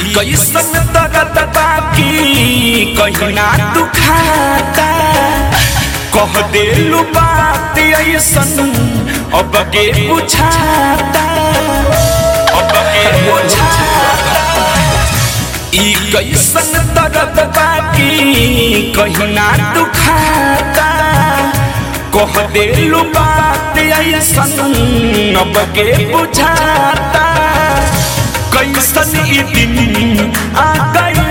कैसन दर्द बाकी कहिना दुखाता कह देलू बात ऐसन अब के बुझाता अब के बुझाता ई कैसन दर्द बाकी कहिना दुखाता कह देलू बात ऐसन अब के बुझाता कैसन ई दिन आ गइल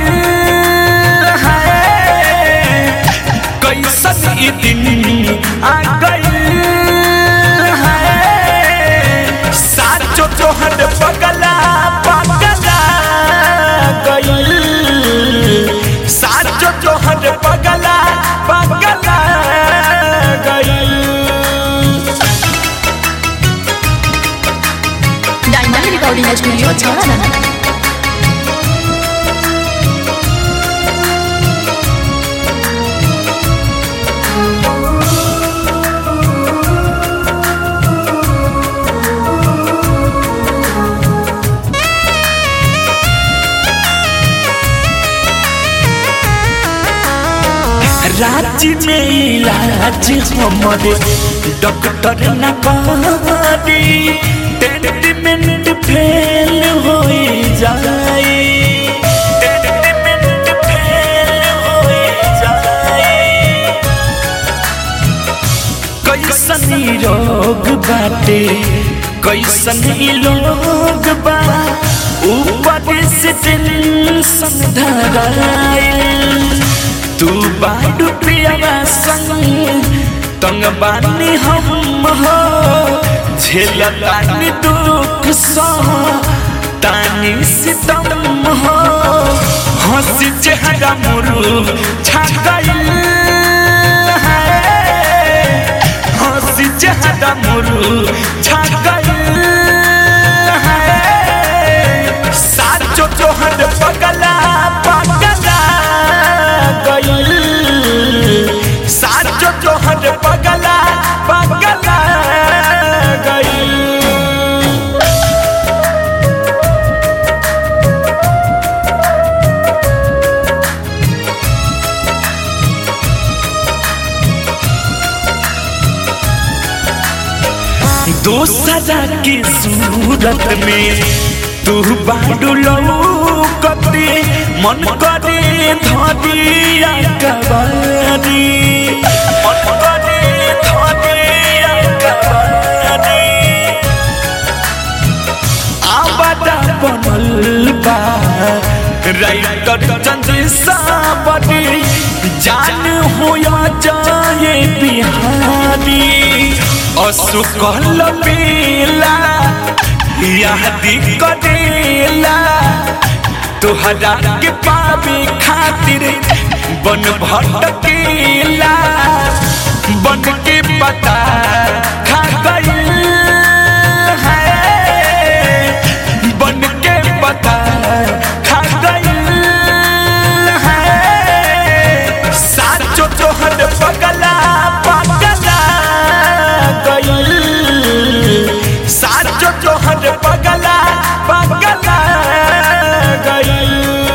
है कैसन ई दिन आ गइल है साचो तोहर पगला पगला गइल साचो तोहर पगला पगला गइल डायमंड रिकॉर्डिंग स्टूडियो छाना राज्य में इलाज हमारे डॉक्टर न करी ट्रीटमेंट फेल हो जाए ट्रीटमेंट फेल हो जाए कैसन ई रोग बाटे कैसन ई लोग बा ऊपर से टेंशन धराइल तू बाडू पियावा संग तंग बानी हम हो झेलतानी दुख सह तानी सितम हो हंसी चेहरा मुरू छागल है हंसी चेहरा मुरू छागल है साचो तोहर पगला पगला गइल साचो तोहर पगला पगला गइल दोसरा की सूरत में तू बाडू लौकते मन करे धरिया कबारी मन करे धरिया कबारी आबादा बनल बा राइटर चंद्र सावरी जान होया जाए बिहारी असुकल बेला यादी करेला तुहरा के पावे खातिर बन भटकेला बन के पता खा गइल है बन के पता खा गइल है साचो तोहर पगला पगला गइल साचो तोहर पगला पगला गइल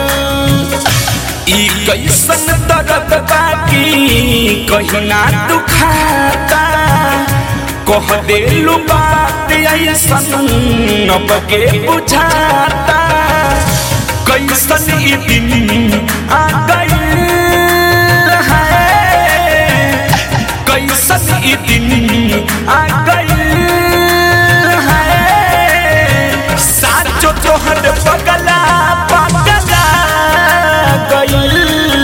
ई कैसन दर्द बाकी कहिना दुखाता कह देलू बात ऐसन अब के बुझाता कैसन ई दिन आ गइल है कैसन ई दिन आ गइल है साचो तोहर पगला पगला गइल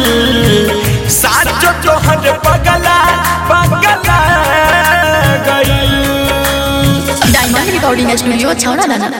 साचो तोहर पगला पगला गइल डायमंड रिकॉर्डिंग स्टूडियो छाना